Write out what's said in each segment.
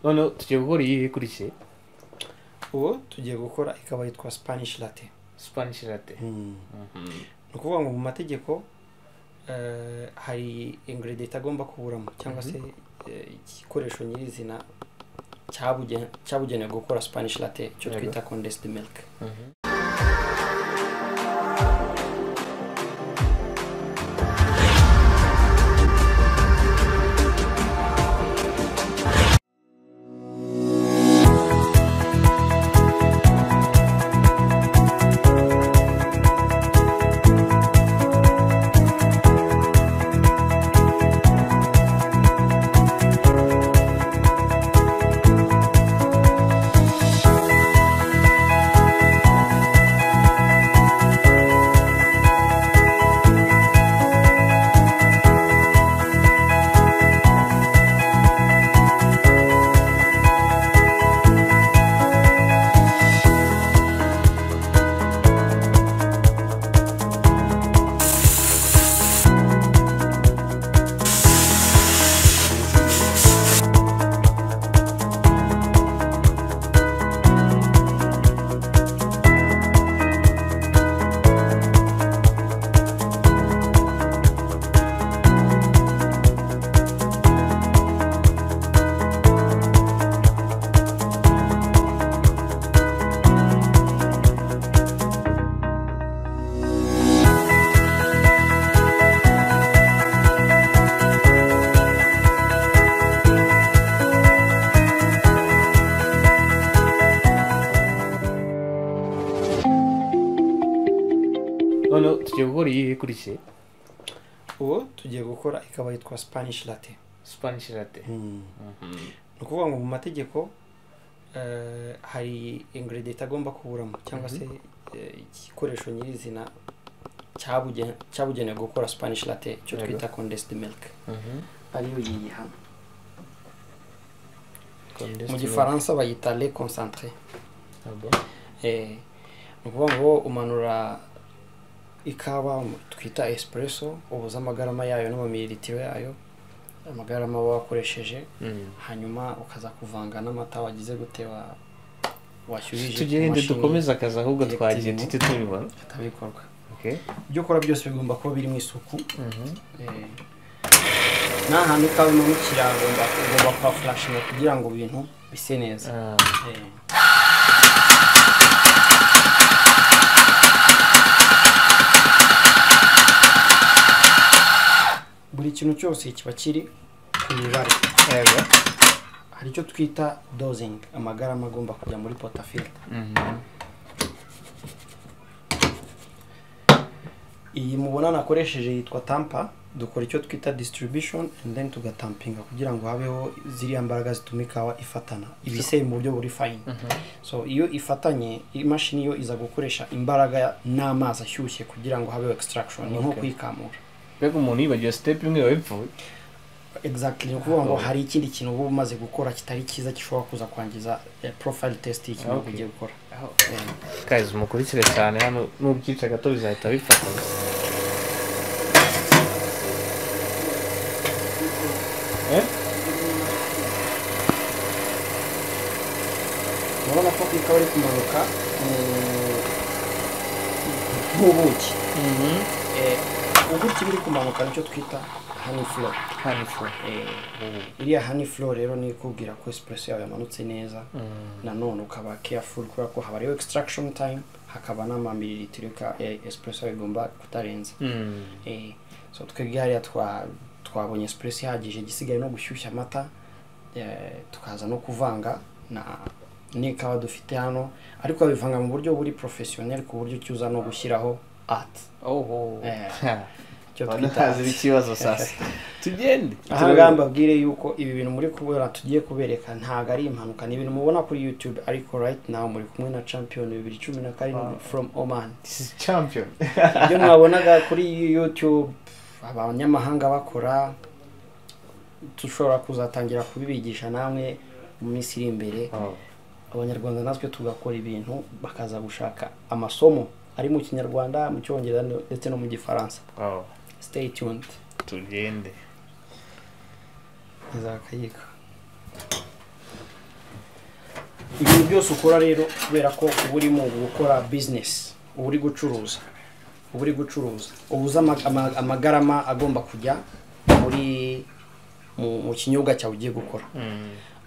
noneho tugiye gukora iyi ikurikiye ubu tugiye gukora ikaba yitwa spanish latte spanish latte ni ukuvuga ngo mu mategeko eh, hari ingredient agomba kuburamo cyangwa se eh, igikoresho nyirizina cyabuge- cyabugenewe gukora spanish latte cyo Yego. twita condensed milk noneho tugiye gukora iyi ikurikiye ubu tugiye gukora ikaba yitwa spanish latte spanish latte ni ukuvuga ngo mu mategeko eh, hari ingredient agomba kuburamo cyangwa se eh, igikoresho nyirizina cyabuge- cyabugenewe gukora spanish latte cyo Yego. twita condensed milk ariyo iyi hano mu gifaransa bayita le concentré Eh, ni ukuvuga ngo umanura ikawa mu- twita espresso ubuze amagarama yayo n'amamililitiro yayo amagarama waba wakoresheje hanyuma ukaza kuvanga n'amata wagize gute wa washyuhije tugende ku mashini, dukomeze akazi ahubwo twagiye Directive. duhita tubibona ifatabikorwa Okay. ibyo ukora byose bigomba kuba biri mu isuku Eh, nta hantu ikawa imanukira ugomba ugomba kuhafurashinga kugira ngo ibintu bise neza Ah, Eh, buri kintu cyose kiba kiri ku mibare yego. hari icyo twita dozing amagarama agomba kujya muri potafilta Mhm. iyi mubona nakoresheje yitwa tampa dukora icyo twita distribution and then tugatampinga kugira ngo habeho ziriya mbaraga zituma ikawa ifatana ibiseye mu buryo buri fine so iyo ifatanye imashini yo iza gukoresha imbaraga n'amazi ashyushye kugira ngo habeho extraction ni nko Okay. kuyikamura mbega umuntu yibagiwe sitepu imwe yaba yapfuye exactly ni ukuvuga ngo hari ikindi kintu uba umaze gukora kitari cyiza gishobora kuza kwangiza eh, profile test y'ikintu Okay. ugiye gukora guys mukurikire cyane hano n'ubyica gato bizahita bifata Eh? urabona ko ikawa iri kumanuka eh, nk'ubuki Eh, ubuki biri kumanuka nicyo twita honey flow Hano ifu. Eh, iriya honey flow rero ni ikubwira ko espresso yawe yamanutse neza nanone ukaba careful kubera ko haba rero extraction time hakaba n'amamililitiro ka eh, espresso yawe igomba kutarenza Mm. Eh, so twebwe hariya twa twabonye espresso ihagije igisigaye no gushyushya amata eh, tukaza no kuvanga na n'ikawa dufite hano ariko babivanga mu buryo buri professionnel ku buryo cyuza no gushyiraho art Oho. Eh. Ha. icyo None twita hazira art. ikibazo sasa tugende aha ngaha mbabwire yuko ibi bintu muri kubona tugiye kubereka ntabwo ari impanuka ni ibintu mubona kuri youtube ariko right now muri kumwe na champion bibiri cumi na karindwi from oman This is champion ibyo mwabonaga kuri youtube abanyamahanga bakora dushobora kuzatangira kubibigisha namwe mu minsi iri imbere Oh. abanyarwanda natwe tugakora ibintu bakaza gushaka amasomo ari mu kinyarwanda mu cyongereza ndetse no mu gifaransa Oh. stay tuned tugende nzakayika ibintu byose ukora rero kubera ko uba urimo gukora bizinesi uba uri gucuruza uba uri gucuruza uba uzi ama- ama- amagarama agomba kujya muri mu- mu kinyobwa cyawe ugiye gukora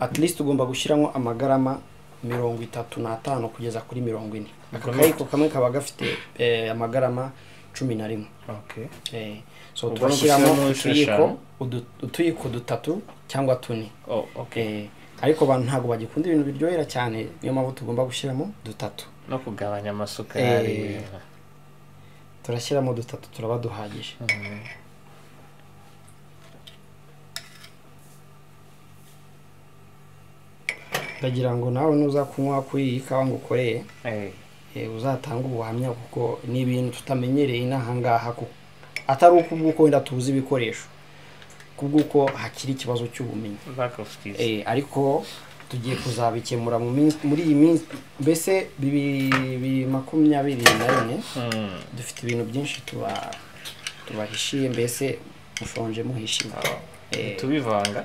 at least ugomba gushyiramo amagarama mirongo itatu n'atanu kugeza kuri mirongo ine aka Ubwo kayiko kamwe kaba gafite eh, amagarama cumi na rimwe Okay. Eh, so Ubwo turashyiramo gushyiramo inshuro utuyiko eshanu. udu- utuyiko dutatu cyangwa tune Oh, okay. Eh, ariko abantu ntabwo bagikunda ibintu biryohera cyane niyo mpamvu tugomba gushyiramo dutatu No kugabanya amasukari. Eh. turashyiramo dutatu turaba duhagije Mhm. ndagira ngo nawe nuza kunywa kuri iyi kawa ngo ukoreye Eh, eh, uzatanga ubuhamya kuko ni ibintu tutamenyereye inaha ngaha kuko atari uko ubwuko wenda tubuze ibikoresho kubw'uko hakiri ikibazo cy'ubumenyi lack of skills. Eh, ariko tugiye kuzabikemura mu minsi- muri iyi minsi mbese bibiri bibiri makumyabiri na rimwe Mm. dufite ibintu byinshi tuba tubahishiye mbese mushonje muhishiye Eh, Tubivanga.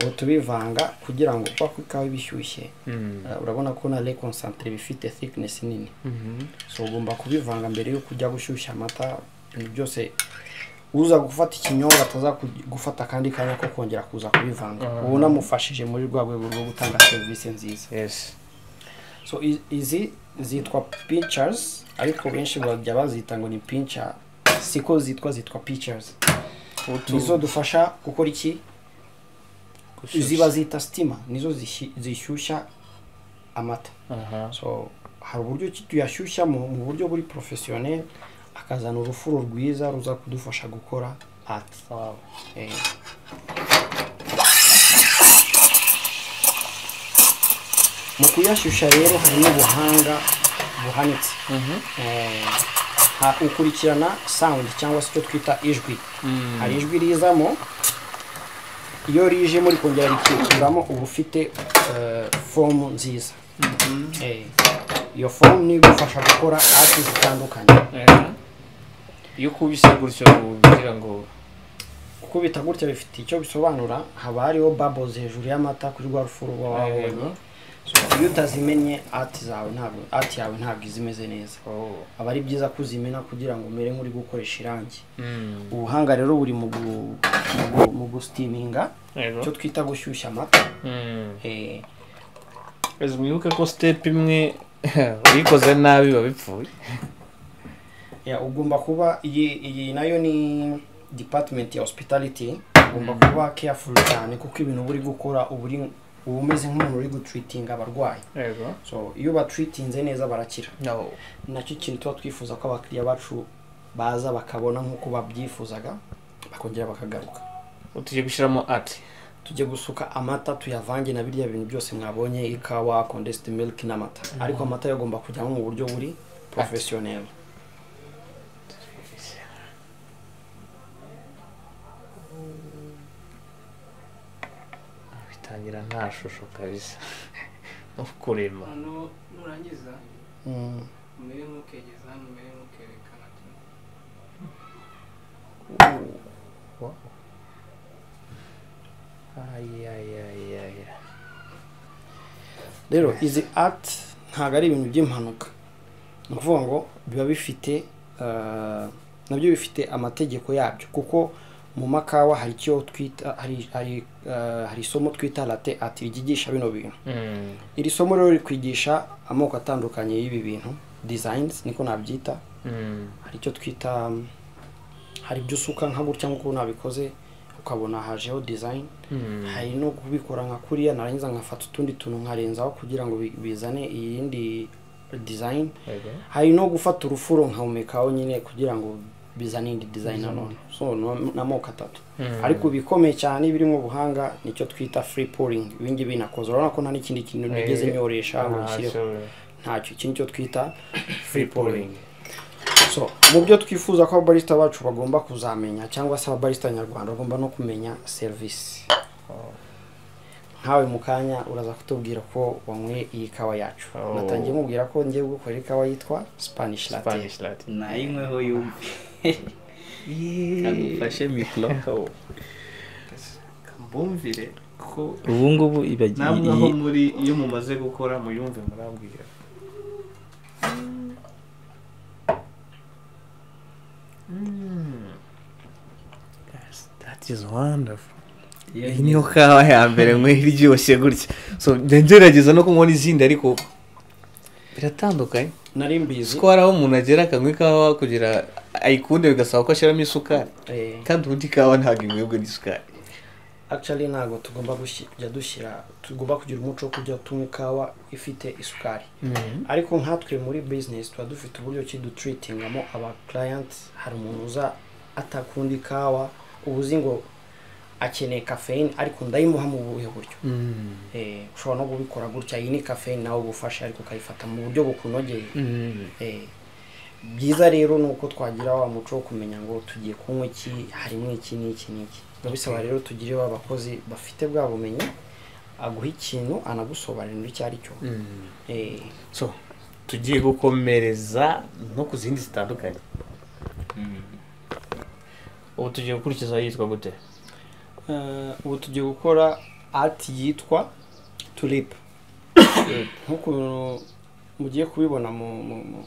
ubu tubivanga kugira ngo kuba ku ikawa iba ishyushye Mm. eh, urabona ko na le concentre bifite thickness nini Mhm. so ugomba kubivanga mbere yo kujya gushyushya amata ibintu byose uza gufata ikinyobwa ataza ku- gufata akandi kanya ko kongera kuza kubivanga Mhm. ubu namufashije muri rwa rwego rwo gutanga serivisi nziza Yes. so i- izi zitwa pictures ariko benshi bajya bazita ngo ni pinca siko zitwa zitwa pictures Utu- nizo dufasha gukora iki gushyushya. ziba zita sitima nizo zishi- zishyushya amata Aha. so hari uburyo ki tuyashyushyamo mu buryo buri porofesiyoneri akazana urufuro rwiza ruza kudufasha gukora ati Wow. mu kuyashyushya rero harimo ubuhanga buhanitse Mhm. Eh, ha- ukurikirana sound cyangwa se icyo twita ijwi Mm. hari ijwi rizamo iyo rije muri kongera rikikuramo uba ufite eh, fomu nziza Eh, iyo fomu niyo igufasha gukora ati zitandukanye Eh. Iyo ukubise gutyo kugira ngo gukubita gutya bifite icyo bisobanura haba hariho bubbles hejuru y'amata kuri rwa rufu ruba wabonye So, iyo utazimenye ati zawe ntabwo ati yawe ntabwo iza imeze neza Oh. aba ari byiza kuzimena kugira ngo umere nk'uri gukoresha irangi Mm. ubuhanga rero buri mu gu- mu gu- mu gusitiminga Yego. icyo twita gushyushya amata Mm. Eh, Rezi mwibuke ko step imwe uyikoze nabi biba bipfuye. ya, ugomba kuba iyi iyi nayo ni department ya hospitality ugomba Mm. kuba careful cyane kuko ibintu uba uri gukora uba uri uba umeze nk'umuntu uri gutreatinga abarwayi Yego. so iyo batreatinze neza barakira No. nacyo ikintu tuba twifuza ko abakiriya bacu baza bakabona nk'uko babyifuzaga bakongera bakagaruka Utugiye gushyiramo ati. tujye gusuka amata tuyavange na birya bintu byose mwabonye ikawa condensed milk n'amata ariko amata yo agomba kujyamo mu buryo buri porofesiyoneri bitangira nta shusho kabisa no kurema hano nurangiza umere nk'ukegeza hano umere nk'ukerekana ayayayaya rero izi ati ntabwo ari ibintu by'impanuka ni ukuvuga ngo biba bifite eh, nabyo bifite amategeko yabyo kuko mu makawa hari icyo twita hari hari eh, hari isomo twita late ati ryigisha bino bintu iri somo rero rikwigisha amoko atandukanye y'ibi bintu designs niko nabyita hari icyo twita um, hari ibyo usuka nka gutya nk'uko nabikoze ukabona hajeho design hari no kubikora nka kuriya narangiza nkafata utundi tuntu nkarenzaho kugira ngo bi- bizane iyindi design hari no gufata urufuro nkahumekaho nyine kugira ngo bizane indi design nanone so ni amoko atatu ariko ibikomeye cyane birimo ubuhanga nicyo twita free pouring ibingibi binakoze urabona ko nta n'ikindi kintu nigeze nyoresha ngo nshyireho ntacyo iki nicyo twita free pouring so mu byo twifuza ko ababarista bacu bagomba kuzamenya cyangwa se ababarista nyarwanda bagomba no kumenya serivisi nkawe mu kanya uraza kutubwira ko wanyweye iyi kawa yacu Oh. natangiye mubwira ko ngiye gukorera ikawa yitwa spanish latte nayimweho yumve agufashe mikoro kambumvire kuko ubu ngubu ibagiye namwe aho muri iyo mumaze gukora muyumve murambwira Mm. That's- that is wonderful. iyi niyo kawa ya mbere nkwe iryoshye gutya so njya ngerageza no kunywa n'izindi ariko biratandukanye nari mbizi ko hari aho umuntu agera akanywa ikawa kugira ayikunde bigasaba ko ashyiramo isukari eh, kandi ubundi ikawa ntabwo inywebwa n'isukari actually ntabwo tugomba gushi- kujya dushyira tugomba kugira umuco wo kujya tunywa ikawa ifite isukari ariko nkatwe muri business tuba dufite uburyo ki dutreatingamo aba clients hari umuntu uza atakunda ikawa uba uzi ngo akeneye caffeine ariko ndayimuha mu buhe buryo Eh, ushobora no kubikora gutya iyi ni caffeine nawe ugufasha ariko ukayifata mu buryo bukunogeye Eh, byiza rero ni uko twagira wa muco wo kumenya ngo tugiye kunywa iki harimo iki n'iki n'iki biba bisaba rero tugire wa bakozi bafite bwa bumenyi aguha ikintu anagusobanurira icyo ari cyo Eh, so tugiye gukomereza no ku zindi zitandukanye ubu tugiye gukurikiza yitwa gute Eh, ubu tugiye gukora art yitwa tulip nk'uko mugiye kubibona mu- mu- mu-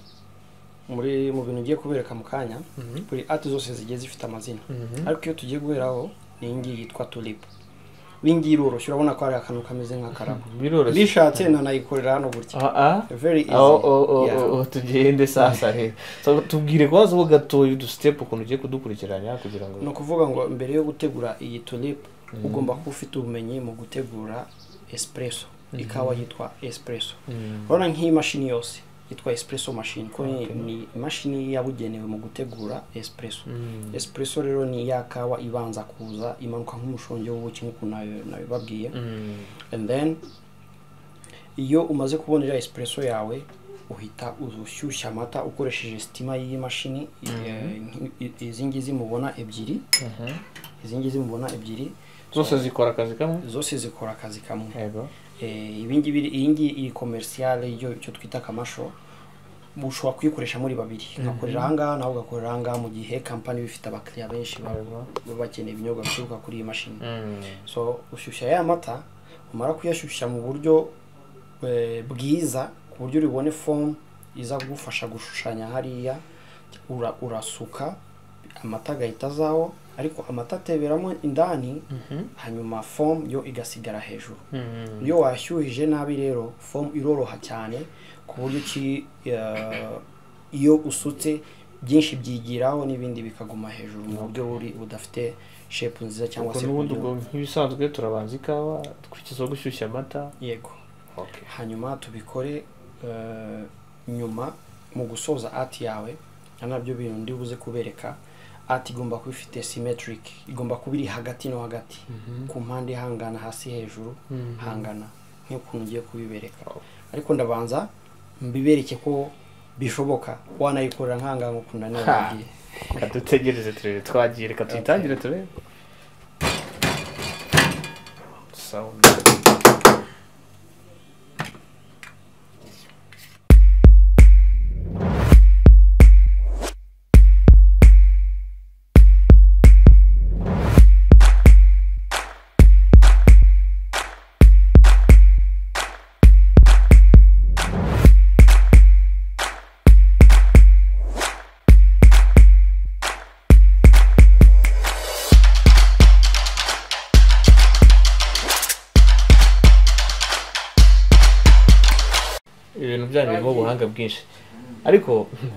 muri mu bintu ugiye kubereka mu kanya buri art zose zigiye zifite amazina ariko iyo tugiye guheraho ni iyi ngiyi yitwa tulip iyi ngiyi iroroshye urabona ko hari akantu kameze nk'akarabo biroroshye bishatse nanayikorera hano gutya Ah, ah. very easy aho o- o- Yeah. o- o, tugende sasa rero So, tubwire kwazo gatoya udusitepu ukuntu ugiye kudukurikiranya kugira ni ngo ukuvuga ngo mbere yo gutegura iyi tulip ugomba kuba ufite ubumenyi mu gutegura espresso ikawa yitwa espresso urabona nk'iyi mashini yose yitwa espresso machine ko ni- ni imashini yabugenewe mu gutegura espresso espresso rero ni ya kawa ibanza kuza imanuka nk'umushongi w'ubuki nk'uko nayo nabibabwiye and then iyo umaze kubonera espresso yawe uhita ushyushya amata ukoresheje sitima y'iyi mashini i- i- izi ngizi mubona ebyiri izi ngizi mubona ebyiri zose zikora akazi kamwe zose zikora akazi kamwe yego Eh, ibingibi iyi ngiyi iri komerisiyale yo icyo twita kamasho ushobora kuyikoresha muri babiri ugakorera ahangaha nawe ugakorera ahangaha mu gihe kampani iba ifite abakiriya benshi baba baba bakeneye ibinyobwa bituruka kuri iyi mashini so ushyushya ya mata umara kuyashyushya mu buryo eh, bwiza ku buryo uribone fomu iza kugufasha gushushanya hariya ura, urasuka amata agahita azaho ariko amata ateberamo indani hanyuma fomu yo igasigara hejuru iyo washyuhije nabi rero fomu iroroha cyane ku buryo ki eh, iyo usutse byinshi byigiraho n'ibindi bikaguma hejuru mu buryo buri budafite shepu nziza cyangwa ubwo se n'ubundi buryo- ubwo nk'ibisanzwe turabanza ikawa dukurikizaho gushyushya amata yego okay. hanyuma tubikore eh, nyuma mu gusoza ati yawe na nabyo bintu ndi buze kubereka ati igomba kuba ifite symmetric igomba kuba iri hagati no hagati ku mpande hangana hasi hejuru hangana nk'ukuntu ugiye kubibereka ariko ndabanza mbibereke ko bishoboka wanayikorera nk'ahangaha nk'ukuntu nanababwiye reka dutegereze turebe twagiye reka tuyitangire turebe Sound. ibintu byanyu birimo ubuhanga bwinshi ariko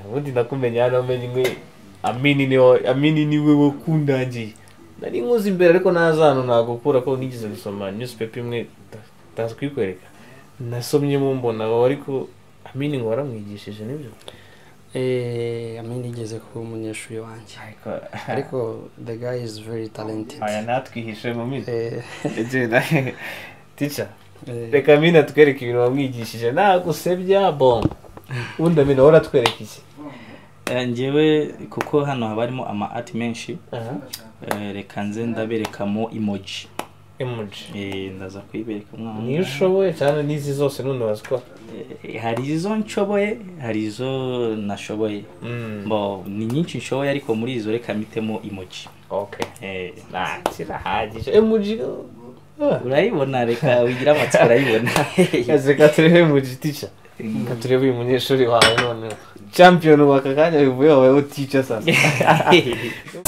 ubundi nakumenya hano amenye inkwi amini niwe amini niwe wakundangiye nari nkuzi imbere ariko ntazano ntabwo kubera ko nigeze gusoma newspaper imwe nda- ndaza kuyikwereka nasomyemo mbona aho ariko amini ngo waramwigishije nibyo eh amwe nigeze kuba umunyeshuri wanjye ariko the guy is very talented natwihishe mu minsi Eh, tica eh, reka amini atwereke ibintu wamwigishije nagusebya bon ubundi amini wowe uratwereka iki Eh, njyewe kuko hano haba harimo ama art menshi aha eh, reka nze ndaberekamo emoji emoji Eh, ndaza kuyibereka umwana niyo ushoboye cyane n'izi zose none wazikora Eh, hari izo nshoboye hari izo nashoboye bo ni nyinshi nshoboye ariko muri izo reka mpitemo emoji okay Eh, nta kirahagije emoji urayibona reka wigira amatsiko urayibona reka turebe mu giti cya reka turebe uyu munyeshuri wawe noneho champion waka kanya bivuye wabayeho tica sasa